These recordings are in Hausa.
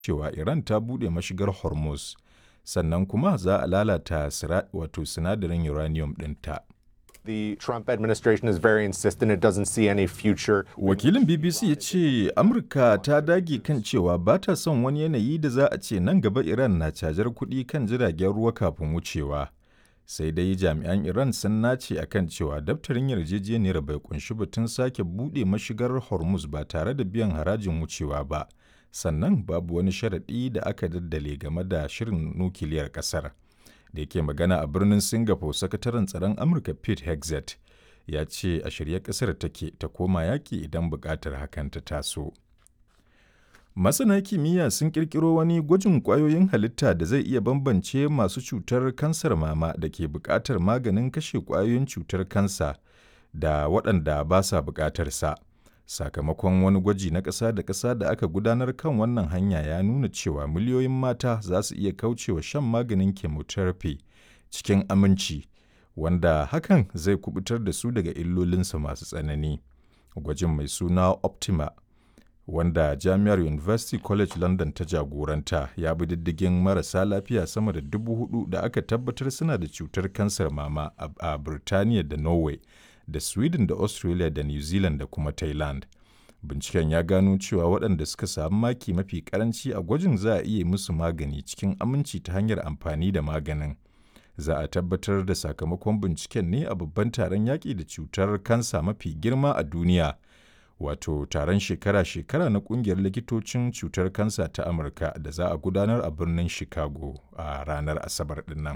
cewa Iran ta buɗe mashigar Hormuz, sannan kuma za a lalata wato sinadarin uranium ɗinta. The Trump administration is very insistent it doesn't see any future. Wakilin BBC ya ce Amurka ta dage kan cewa ba ta son wani yanayi da za a ce nan gaba Iran na cajar kuɗi kan jiragen ruwa kafin wucewa. Sai dai jami'an Iran sun nace a kan cewa daftarin yarjejeniyar bai kunshi batun sake buɗe mashigar Hormuz ba tare da biyan harajin wucewa ba. Sannan babu wani sharaɗi da aka daddale game da shirin nukiliyar ƙasar. da yake magana a birnin singapore sakataren tsaron amurka pete hexet ya ce a shirye kasar take ta koma yaƙi idan buƙatar hakan ta taso masana kimiyya sun ƙirƙiro wani gwajin ƙwayoyin halitta da zai iya bambance masu cutar kansar mama da ke buƙatar maganin kashe ƙwayoyin cutar kansa da waɗanda ba sa buƙatar sa sakamakon wani gwaji na ƙasa da ƙasa da aka gudanar kan wannan hanya ya nuna cewa miliyoyin mata za su iya kaucewa shan maganin chemotherapy cikin aminci wanda hakan zai kubutar da su daga illolinsa masu tsanani gwajin mai suna optima wanda jami'ar university college london ta jagoranta ya bi diddigin marasa lafiya sama da dubu hudu da aka tabbatar suna da cutar kansar mama a birtaniya da norway da Sweden da Australia da New Zealand da kuma Thailand. Binciken ya gano cewa waɗanda suka samu maki mafi karanci a gwajin za a iya musu magani cikin aminci ta hanyar amfani da maganin. Za a tabbatar da sakamakon binciken ne a babban taron yaƙi da cutar kansa mafi girma a duniya. Wato taron shekara-shekara na ƙungiyar likitocin cutar kansa ta Amurka da za a gudanar a birnin Chicago a ranar Asabar ɗin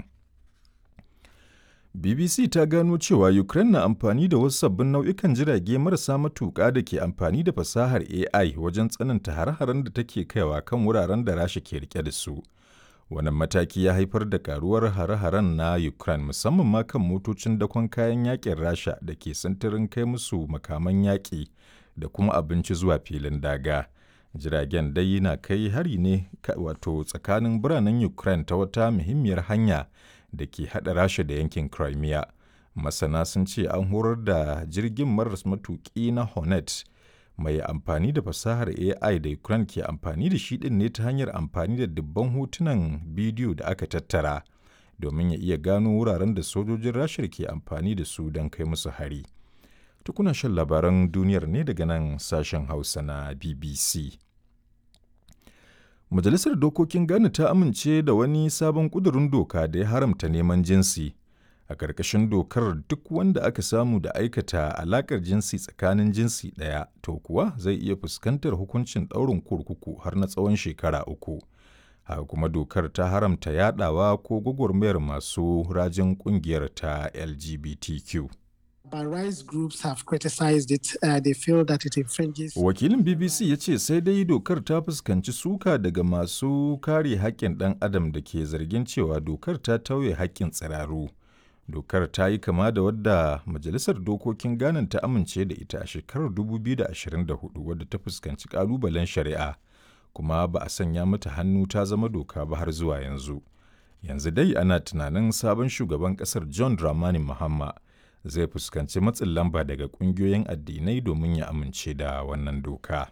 BBC ta gano cewa Ukraine na amfani da wasu sabbin nau'ikan jirage marasa matuƙa da ke amfani da fasahar AI wajen tsananta hare-haren da take kaiwa kan wuraren da Rasha ke rike da su. Wannan mataki ya haifar da karuwar hare-haren na Ukraine musamman ma kan motocin dakon kayan yakin Rasha da ke sintirin kai musu makaman yaƙi da kuma abinci zuwa filin daga. Jiragen dai na kai hari ne wato tsakanin biranen Ukraine ta wata muhimmiyar hanya da ke haɗa rasha da yankin crimea masana sun ce an horar da jirgin maras matuƙi na hornet mai amfani da fasahar ai da ukraine ke amfani da shi ɗin ne ta hanyar amfani da dubban hotunan bidiyo da aka tattara domin ya iya gano wuraren da sojojin rashar ke amfani da su don kai musu hari tukuna shan labaran duniyar ne daga nan sashen hausa na bbc Majalisar Dokokin Ghana ta amince da wani sabon ƙudurin doka da ya haramta neman jinsi. A ƙarƙashin dokar duk wanda aka samu da aikata alaƙar jinsi tsakanin jinsi ɗaya to kuwa zai iya fuskantar hukuncin ɗaurin kurkuku har na tsawon shekara uku. Haka kuma dokar ta haramta yaɗawa ko gwagwarmayar masu rajin ƙungiyar ta LGBTQ. But rights groups have criticized it. Uh, they feel that it infringes. Wakilin BBC ya ce sai dai dokar ta fuskanci suka daga masu kare haƙƙin ɗan adam da ke zargin cewa dokar ta tauye haƙƙin tsiraru. Dokar ta yi kama da wadda Majalisar Dokokin Ghana ta amince da ita a shekarar 2024 wadda ta fuskanci ƙalubalen shari'a, kuma ba a sanya mata hannu ta zama doka ba har zuwa yanzu. Yanzu dai ana tunanin sabon shugaban ƙasar John Dramani Mahama zai fuskanci matsin lamba daga ƙungiyoyin addinai domin ya amince da wannan doka.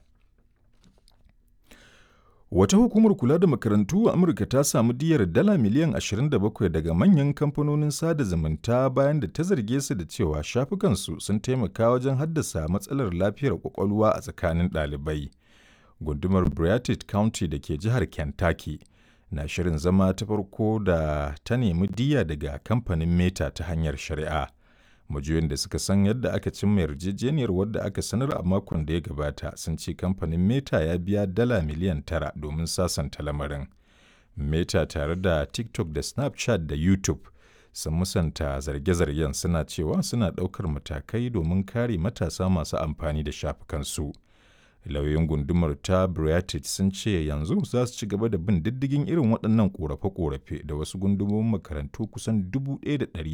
Wata hukumar kula da makarantu a Amurka ta samu diyar dala miliyan 27 daga manyan kamfanonin sada zumunta bayan da ta zarge su da cewa shafukansu sun taimaka wajen haddasa matsalar lafiyar kwakwalwa a tsakanin ɗalibai. Gundumar Briartid County da ke jihar Kentucky na shirin zama ta farko da ta nemi diya daga kamfanin Meta ta hanyar shari'a. majiyoyin da suka san yadda aka cimma yarjejeniyar wadda aka sanar a makon da ya gabata sun ce kamfanin meta ya biya dala miliyan tara domin sasanta lamarin meta tare da tiktok da snapchat da youtube sun musanta zarge-zargen suna cewa suna ɗaukar matakai domin kare matasa masu amfani da shafukansu lauyoyin gundumar ta Briartid sun ce yanzu za su ci gaba da bin diddigin irin waɗannan ƙorafe-ƙorafe da wasu gundumomin makarantu kusan 1,100